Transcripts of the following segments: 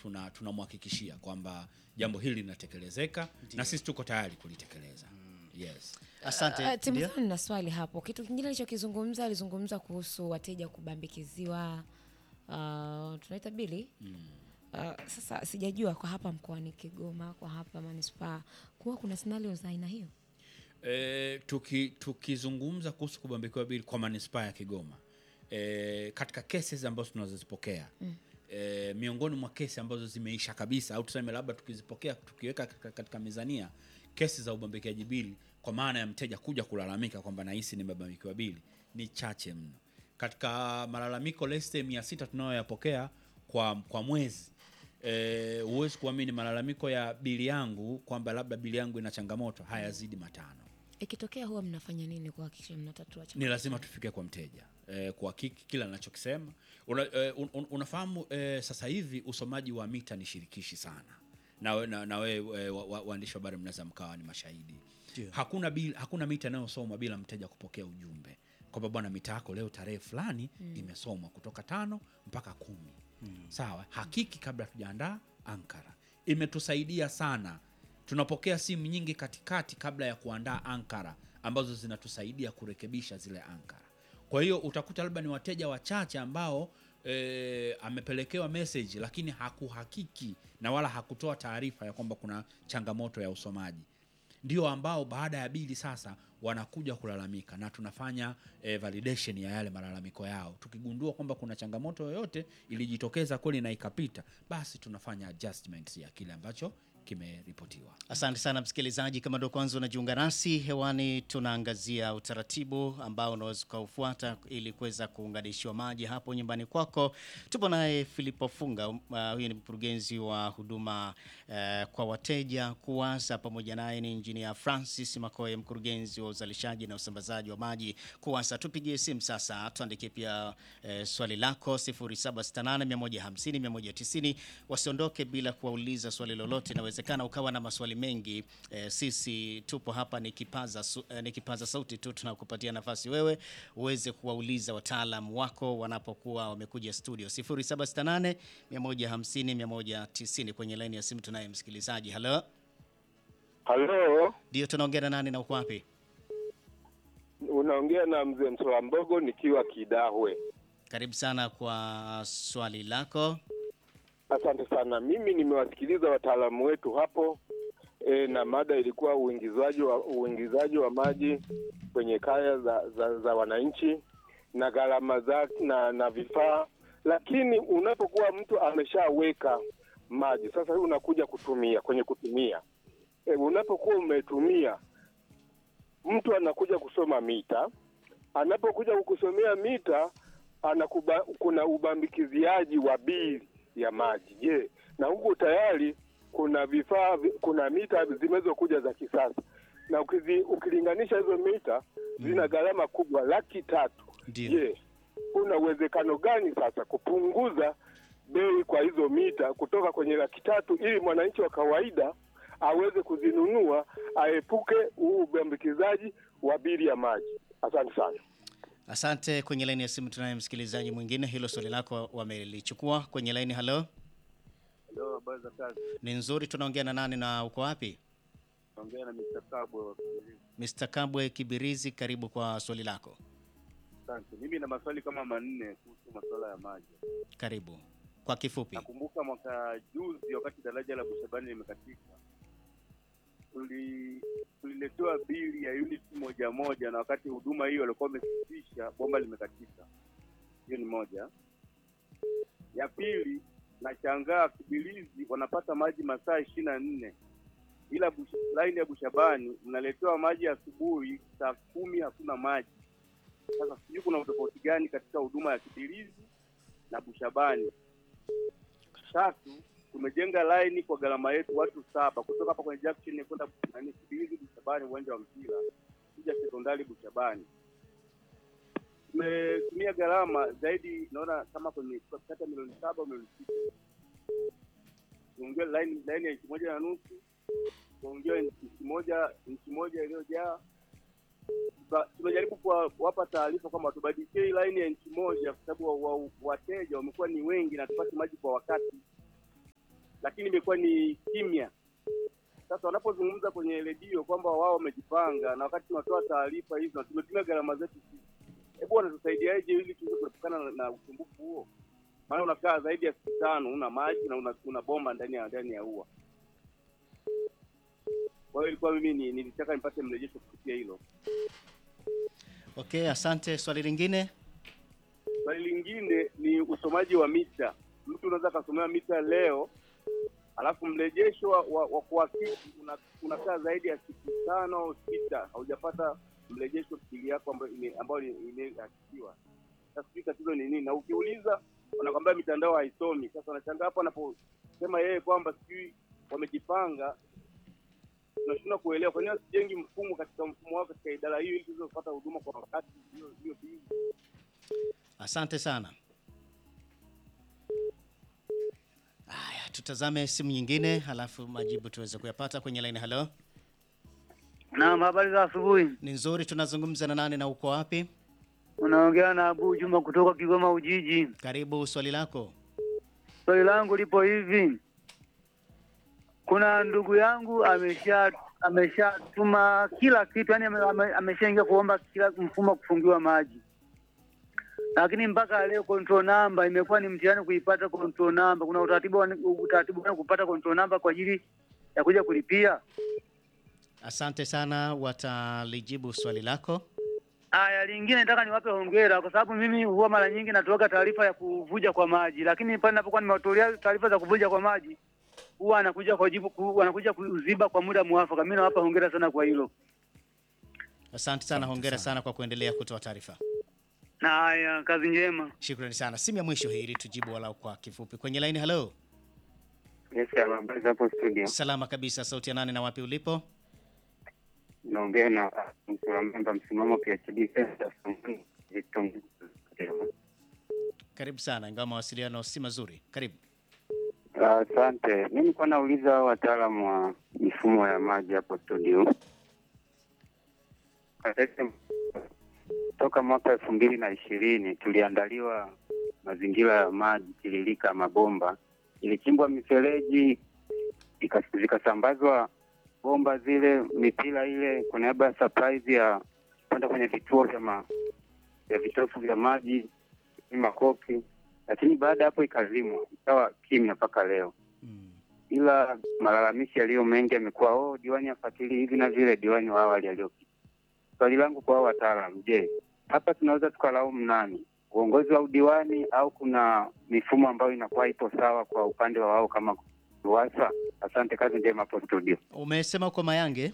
tuna tunamhakikishia kwamba jambo hili linatekelezeka na sisi tuko tayari kulitekeleza. Yes. Asante. Uh, Ndio? Timothy na swali hapo. Kitu kingine alichokizungumza alizungumza kuhusu wateja kubambikiziwa uh, tunaita bili uh, sasa sijajua kwa hapa mkoani Kigoma, kwa hapa manispaa kuwa kuna scenario za aina hiyo. E, tuki, tukizungumza kuhusu kubambikiwa bili kwa manispaa ya Kigoma e, katika cases ambazo tunazozipokea mm. e, miongoni mwa kesi ambazo zimeisha kabisa au tuseme labda tukizipokea tukiweka katika, katika mizania kesi za ubambikiaji bili kwa maana ya mteja kuja kulalamika kwamba nahisi nimebambikiwa bili ni chache mno. Katika malalamiko leste mia sita tunayoyapokea kwa, kwa mwezi Eh, huwezi kuamini malalamiko ya bili yangu kwamba labda bili yangu ina changamoto hayazidi matano. Ikitokea huwa mnafanya nini kuhakikisha mnatatua Ni changamoto? lazima tufike kwa mteja eh, kuhakiki kila anachokisema. Una, eh, un, un, unafahamu eh, sasa hivi usomaji wa mita ni shirikishi sana na we, na, na we, eh, wa- wa- waandishi wa habari mnaweza mkawa ni mashahidi. Ndio. Hakuna bil, hakuna mita inayosomwa bila mteja kupokea ujumbe kwamba bwana, mita yako leo tarehe fulani imesomwa kutoka tano mpaka kumi. Sawa, hakiki kabla tujaandaa ankara. Imetusaidia sana, tunapokea simu nyingi katikati kabla ya kuandaa ankara ambazo zinatusaidia kurekebisha zile ankara. Kwa hiyo utakuta labda ni wateja wachache ambao e, amepelekewa message lakini hakuhakiki na wala hakutoa taarifa ya kwamba kuna changamoto ya usomaji ndio ambao baada ya bili sasa wanakuja kulalamika na tunafanya eh, validation ya yale malalamiko yao. Tukigundua kwamba kuna changamoto yoyote ilijitokeza kweli na ikapita, basi tunafanya adjustments ya kile ambacho kimeripotiwa. Asante sana msikilizaji, kama ndo kwanza unajiunga nasi hewani, tunaangazia utaratibu ambao unaweza ukaufuata ili kuweza kuunganishiwa maji hapo nyumbani kwako. Tupo naye Filipo Funga, uh, huyu ni mkurugenzi wa huduma uh, kwa wateja KUWASA, pamoja naye ni injinia Francis Makoye, mkurugenzi wa uzalishaji na usambazaji wa maji KUWASA. Tupigie simu sasa, tuandikie pia uh, swali lako 0768150190. Wasiondoke bila kuwauliza swali lolote, inawezekana ukawa na maswali mengi eh, sisi tupo hapa ni kipaza, su, eh, ni kipaza sauti tu, tunakupatia nafasi wewe uweze kuwauliza wataalam wako wanapokuwa wamekuja studio 0768 150 190. Kwenye laini ya simu tunaye msikilizaji. Halo, Halo, ndio tunaongea na nani na uko wapi? unaongea na mzee Msola Mbogo nikiwa Kidahwe. Karibu sana kwa swali lako. Asante sana. Mimi nimewasikiliza wataalamu wetu hapo e, na mada ilikuwa uingizaji wa uingizaji wa maji kwenye kaya za, za, za wananchi na gharama zake na, na vifaa, lakini unapokuwa mtu ameshaweka maji sasa, hii unakuja kutumia kwenye kutumia e, unapokuwa umetumia, mtu anakuja kusoma mita, anapokuja kukusomea mita anakuba, kuna ubambikiziaji wa bili ya maji. Je, na huku tayari kuna vifaa vi- kuna mita zimezokuja za kisasa na ukizi, ukilinganisha hizo mita zina gharama kubwa laki tatu. Ndio. Je, kuna uwezekano gani sasa kupunguza bei kwa hizo mita kutoka kwenye laki tatu ili mwananchi wa kawaida aweze kuzinunua aepuke huu ubambikizaji wa bili ya maji? Asante sana. Asante. Kwenye laini ya simu tunaye msikilizaji mwingine, hilo swali lako wamelichukua kwenye laini. Halo, Ndio, habari za kazi. ni nzuri. Tunaongea na nani na uko wapi? Naongea na Mr. Kabwe wa Kibirizi. Mr. Kabwe Kibirizi, karibu kwa swali lako. Asante. Mimi na maswali kama manne kuhusu masuala ya maji. Karibu kwa kifupi. Nakumbuka mwaka juzi wakati daraja la Bushabani limekatika, tuli tuliletewa bili ya uniti moja moja, na wakati huduma hiyo walikuwa wamesitisha, bomba limekatika. Hiyo ni moja. Ya pili, nashangaa Kibirizi wanapata maji masaa ishirini na nne ila Bush- laini ya Bushabani mnaletewa maji asubuhi saa kumi hakuna maji. Sasa sijui kuna utofauti gani katika huduma ya Kibirizi na Bushabani. Tatu, tumejenga laini kwa gharama yetu watu saba kutoka hapa kwenye junction kwenda nani Kibirizi Bushabani, uwanja wa mpira kuja sekondari Bushabani. Tumetumia gharama zaidi, naona kama kwenye kati ya milioni saba au milioni sita. Tumeongea laini laini ya inchi moja na nusu tumeongea inchi moja inchi moja iliyojaa Tuka- tumejaribu kuwa- kuwapa taarifa kwamba tubadilishe hii laini ya inchi moja kwa sababu wa- wa- wateja wamekuwa ni wengi na tupate maji kwa wakati. lakini imekuwa ni kimya. Sasa wanapozungumza kwenye redio kwamba wao wamejipanga na wakati tunatoa taarifa hizo na tumetumia gharama zetu sisi, hebu wanatusaidiaje ili tuweze kuepukana na, na usumbufu huo? Maana unakaa zaidi ya siku tano una maji na una, una bomba ndani ya ndani ya ua. Kwa hiyo ilikuwa mimi ni- nilitaka nipate mrejesho kupitia hilo. Okay, asante. Swali lingine? Swali lingine ni usomaji wa mita. Mtu unaweza akasomea mita leo, alafu mrejesho wa, wa, wa kuhakiki una- unakaa zaidi ya siku tano au sita, haujapata mrejesho bili yako ambayo ime- ambayo ni- imehakikiwa. Sasa sijui tatizo ni nini, na ukiuliza wanakwambia mitandao haisomi. Sasa wanashangaa hapo anaposema yeye kwamba sijui wamejipanga, tunashindwa kuelewa kwa nini wasijengi mfumo katika mfumo wao katika idara hiyo ili tuweze kupata huduma kwa wakati hiyo hiyo bili. Asante sana. Haya, tutazame simu nyingine halafu majibu tuweze kuyapata kwenye line. Hello, Naam, habari za asubuhi. ni nzuri. Tunazungumza na nani na uko wapi? Unaongea na Abu Juma kutoka Kigoma Ujiji. Karibu, swali lako. Swali langu lipo hivi, kuna ndugu yangu amesha ameshatuma kila kitu, yani ame- ame- ameshaingia kuomba kila mfumo wa kufungiwa maji, lakini mpaka leo control number imekuwa ni mtihani kuipata control number. Kuna utaratibu wa- utaratibu gani kupata control number kwa ajili ya kuja kulipia? Asante sana, watalijibu swali lako. Haya, lingine nataka niwape hongera kwa sababu mimi huwa mara nyingi natoaga taarifa ya kuvuja kwa maji, lakini pale ninapokuwa nimewatolea taarifa za kuvuja kwa maji huwa anakuja kwa jibu ku, wanakuja kuziba kwa muda mwafaka. Mimi nawapa hongera sana kwa hilo. Asante sana, hongera sana kwa kuendelea kutoa taarifa. Na haya, kazi njema. Shukrani sana. Simu ya mwisho hii ili tujibu walau kwa kifupi. Kwenye line, hello. Yes, habari za hapo studio. Salama kabisa. Sauti ya nane na wapi ulipo? Naongea na msimamamba msimamo PhD Center Vitongoji. Karibu sana, ingawa mawasiliano si mazuri. Karibu. Asante. Mimi nilikuwa nauliza hao wataalamu wa mifumo ya maji hapo studio. Katika- Toka mwaka elfu mbili na ishirini tuliandaliwa mazingira ya maji tiririka mabomba, ilichimbwa mifereji ika- zikasambazwa bomba zile mipira ile kwa niaba ya surprise ya kwenda kwenye vituo vya ma, vya vitofu vya maji ni makoki, lakini baada ya hapo ikazimwa, ikawa kimya mpaka leo. Mm. Ila malalamishi yaliyo mengi yamekuwa oh, diwani afuatili hivi na vile, diwani wa awali aliyopita. Swali langu kwa hao wataalam, je, hapa tunaweza tukalaumu nani, uongozi wa udiwani au kuna mifumo ambayo inakuwa ipo sawa kwa upande wa wao kama RUWASA? Asante, kazi njema hapo studio. Umesema uko Mayange?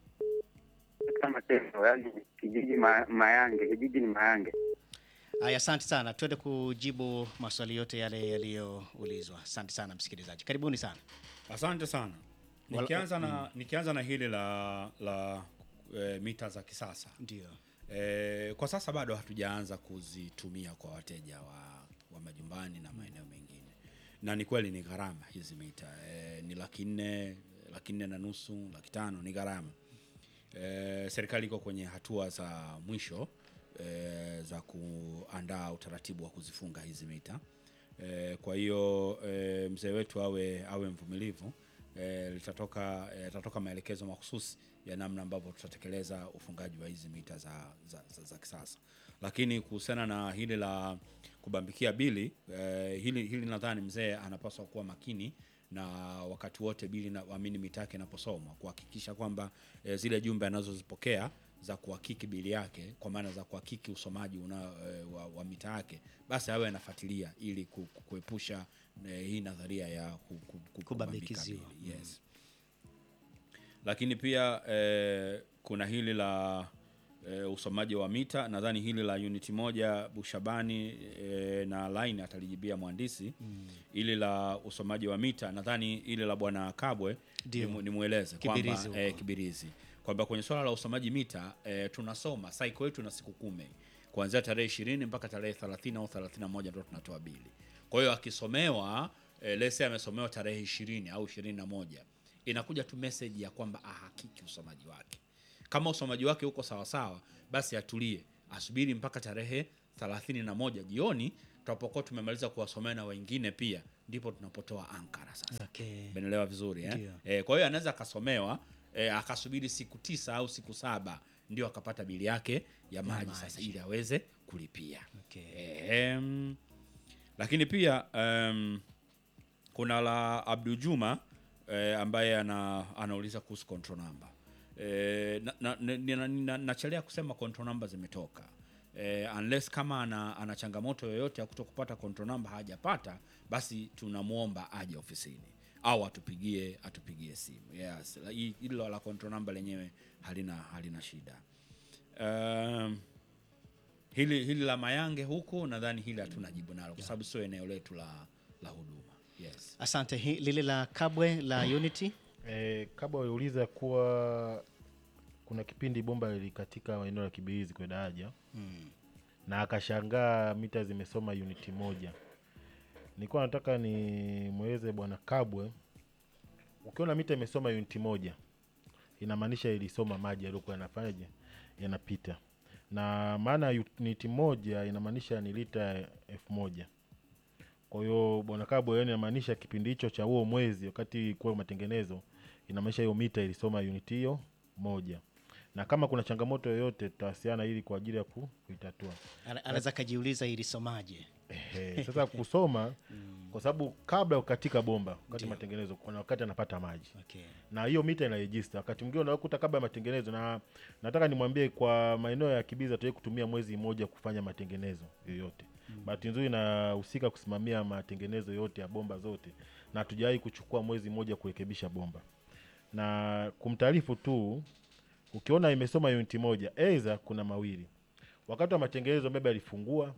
Kama Teso, yani kijiji ma, Mayange, kijiji ni Mayange. Haya, asante sana. Tuende kujibu maswali yote yale yaliyoulizwa. Asante sana msikilizaji, karibuni sana. Asante sana. Wala- Nikianza na, nikianza na hili la, la e, mita za kisasa Ndio. e, kwa sasa bado hatujaanza kuzitumia kwa wateja wa, wa majumbani na maeneo mengine, na ni kweli ni gharama hizi mita e, ni laki nne laki nne na nusu laki tano ni gharama e, serikali iko kwenye hatua za mwisho e, za kuandaa utaratibu wa kuzifunga hizi mita e, kwa hiyo e, mzee wetu awe awe mvumilivu e, litatoka e, litatoka maelekezo mahususi ya namna ambavyo tutatekeleza ufungaji wa hizi mita za, za, za, za kisasa lakini kuhusiana na hili la kubambikia bili eh, hili, hili nadhani mzee anapaswa kuwa makini na wakati wote bili na amini mita yake inaposomwa kuhakikisha kwamba eh, zile jumbe anazozipokea za kuhakiki bili yake kwa maana za kuhakiki usomaji una, eh, wa, wa mita yake basi awe anafuatilia ili ku- ku- kuepusha eh, hii nadharia ya ku, ku, ku, Kubambikiziwa. bili. Yes lakini pia eh, kuna hili la eh, usomaji wa mita nadhani hili la uniti moja bushabani eh, na line atalijibia mhandisi mm. ili la usomaji wa mita nadhani ile la bwana kabwe Ndio. nimu- nimweleze Kibirizi kwamba huko. eh, kibirizi kwamba kwenye swala la usomaji mita eh, tunasoma cycle yetu na siku kumi kuanzia tarehe ishirini mpaka tarehe 30 au 31 ndio tunatoa bili kwa hiyo akisomewa eh, lese amesomewa tarehe ishirini au ishirini na moja inakuja tu message ya kwamba ahakiki usomaji wake kama usomaji wake uko sawasawa basi atulie asubiri mpaka tarehe 31 jioni tutapokuwa tumemaliza kuwasomea na wengine pia ndipo tunapotoa ankara sasa Okay. Umeelewa vizuri eh? Ndio. Eh, kwa hiyo anaweza akasomewa eh, akasubiri siku tisa au siku saba ndio akapata bili yake ya maji sasa ili aweze kulipia. Okay. Ehem. lakini pia um, kuna la Abdul Juma eh, ambaye ana, anauliza kuhusu control number eh, na, na, na, na, na, nachelea kusema control number zimetoka eh, unless kama ana, ana changamoto yoyote ya kuto kupata control number hajapata, basi tunamwomba aje ofisini au atupigie atupigie simu. Yes, la- hi- hilo la control number lenyewe halina halina shida. Um, hili hili la Mayange huku nadhani hili hatuna jibu nalo kwa sababu sio eneo letu la la huduma. Yes. Asante. Hi- Lile la Kabwe la Unity E, kabla waliuliza kuwa kuna kipindi bomba lilikatika eneo la Kibirizi kwa daraja mm. na akashangaa mita zimesoma uniti moja. Nilikuwa nataka ni mweleze bwana Kabwe, ukiona mita imesoma uniti moja inamaanisha ilisoma maji yaliokuwa yanafanyaje yanapita, na maana ya uniti moja inamaanisha ni lita elfu moja. Kwa hiyo bwana Kabwe, yani inamaanisha kipindi hicho cha huo mwezi wakati kuwa matengenezo, inamaanisha hiyo mita ilisoma uniti hiyo moja, na kama kuna changamoto yoyote tutawasiliana ili kwa ajili ya ku- kuitatua. Ana- anaweza kajiuliza ilisomaje? Ehe, sasa kusoma kwa sababu kabla ya kukatika bomba wakati matengenezo kuna wakati anapata maji Okay. na hiyo mita inarejista wakati mwingine unakuta kabla ya matengenezo na nataka nimwambie kwa maeneo ya kibiza tuwai kutumia mwezi mmoja kufanya matengenezo yoyote bahati nzuri inahusika kusimamia matengenezo yote ya bomba zote na hatujawahi kuchukua mwezi mmoja kurekebisha bomba na kumtaarifu tu ukiona imesoma uniti moja aidha kuna mawili wakati wa matengenezo maybe alifungua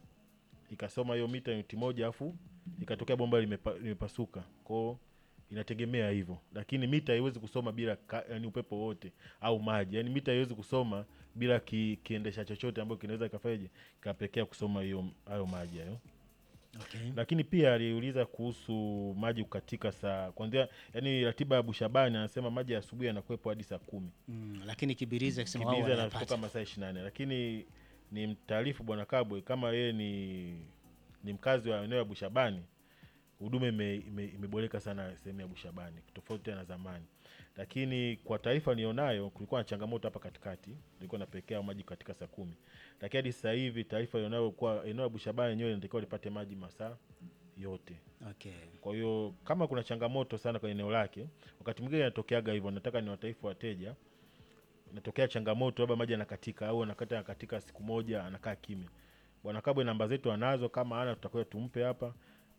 ikasoma hiyo mita uniti moja afu ikatokea bomba limepa, limepasuka kwao inategemea hivyo lakini mita haiwezi kusoma bila ka, yani upepo wote au maji yani mita haiwezi kusoma bila ki, kiendesha chochote ambayo kinaweza kafanyaje kapelekea kusoma hiyo hayo maji hayo Okay. lakini pia aliuliza kuhusu maji kukatika saa kwanzia yani ratiba ya bushabani anasema maji ya asubuhi yanakuwepo hadi saa kumi Mm, lakini Kibirizi akisema wao Kibirizi anatoka wanayapata. masaa ishirini na nane lakini ni mtaarifu bwana Kabwe kama yeye ni ni mkazi wa eneo ya Bushabani, huduma ime- ime- imeboreka sana sehemu ya Bushabani tofauti na zamani, lakini kwa taarifa nilionayo kulikuwa na changamoto hapa katikati, ilikuwa napelekea maji katika saa kumi, lakini hadi sasa hivi taarifa ilionayo kuwa eneo la Bushabani yenyewe inatakiwa lipate maji masaa yote. Okay. Kwa hiyo kama kuna changamoto sana kwenye eneo lake, wakati mwingine inatokeaga hivyo. Nataka ni wataifu wateja, inatokea changamoto, labda maji yanakatika au anakata yanakatika siku moja, anakaa kimya. Bwana Kabwe namba zetu anazo, kama ana tutakuwa tumpe hapa.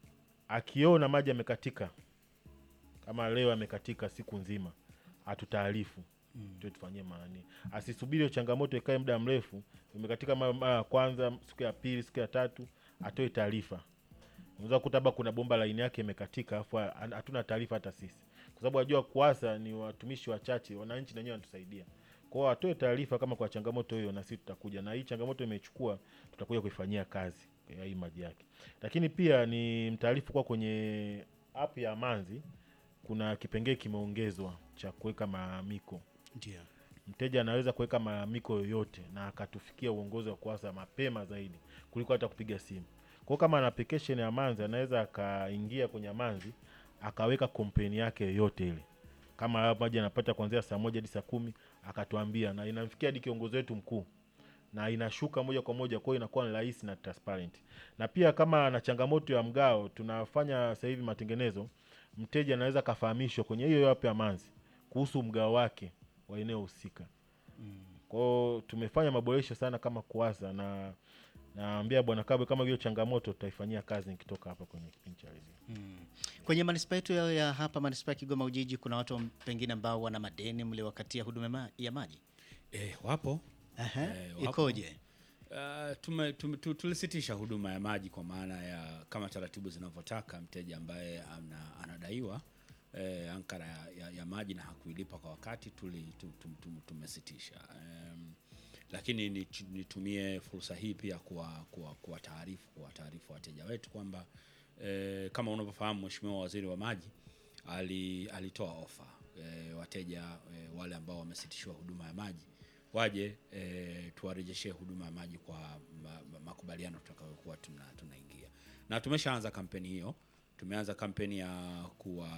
Akiona maji yamekatika, kama leo yamekatika siku nzima, atutaarifu mm. tuwe tufanyie maani, asisubiri hiyo changamoto ikae muda mrefu, imekatika mara mara ya kwanza, siku ya pili, siku ya tatu, atoe taarifa unaweza kukuta labda kuna bomba laini yake imekatika afu ha- hatuna taarifa hata sisi kwa sababu wajua kuasa ni watumishi wachache wananchi na wenyewe wanatusaidia kwao atoe taarifa kama kwa changamoto hiyo na sisi tutakuja na hii changamoto imechukua tutakuja kuifanyia kazi ya hii maji yake lakini pia ni mtaarifu kwa kwenye app ya manzi kuna kipengee kimeongezwa cha kuweka malalamiko Ndio. mteja anaweza kuweka malalamiko yoyote na akatufikia uongozi wa kuasa mapema zaidi kuliko hata kupiga simu. Kwa hiyo kama ana application ya Manzi anaweza akaingia kwenye Manzi akaweka kompeni yake yoyote ile, kama hayo maji anapata kuanzia saa moja hadi saa kumi akatuambia, na inamfikia hadi kiongozi wetu mkuu na inashuka moja kwa moja, kwa hiyo inakuwa ni rahisi na transparent. Na pia kama ana changamoto ya mgao, tunafanya sasa hivi matengenezo, mteja anaweza akafahamishwa kwenye hiyo hiyo app ya Manzi kuhusu mgao wake wa eneo husika. Kwao tumefanya maboresho sana kama kuasa na naambia bwana Kabwe kama hiyo changamoto tutaifanyia kazi nikitoka hapa kwenye kipindi cha redio. Kwenye manispaa yetu ya ya hapa manispaa ya Kigoma Ujiji, kuna watu pengine ambao wana madeni mliwakatia huduma ma- ya maji Eh, wapo Aha, Eh, wapo. ikoje? Uh, tume, tume, tu, tulisitisha huduma ya maji kwa maana ya kama taratibu zinavyotaka mteja ambaye ana, anadaiwa eh, ankara ya, ya, ya maji na hakuilipa kwa wakati tuli, tu, tu, tu, tumesitisha um, lakini nitu- nitumie fursa hii pia kuwa, kuwa, kuwa taarifu kuwa taarifu wateja wetu kwamba eh, kama unavyofahamu Mheshimiwa Waziri wa Maji ali, alitoa ofa eh, wateja eh, wale ambao wamesitishiwa huduma ya maji waje e, tuwarejeshee huduma ya maji kwa ma, ma, makubaliano tutakayokuwa tuna, tunaingia na tumeshaanza kampeni hiyo tumeanza kampeni ya kuwa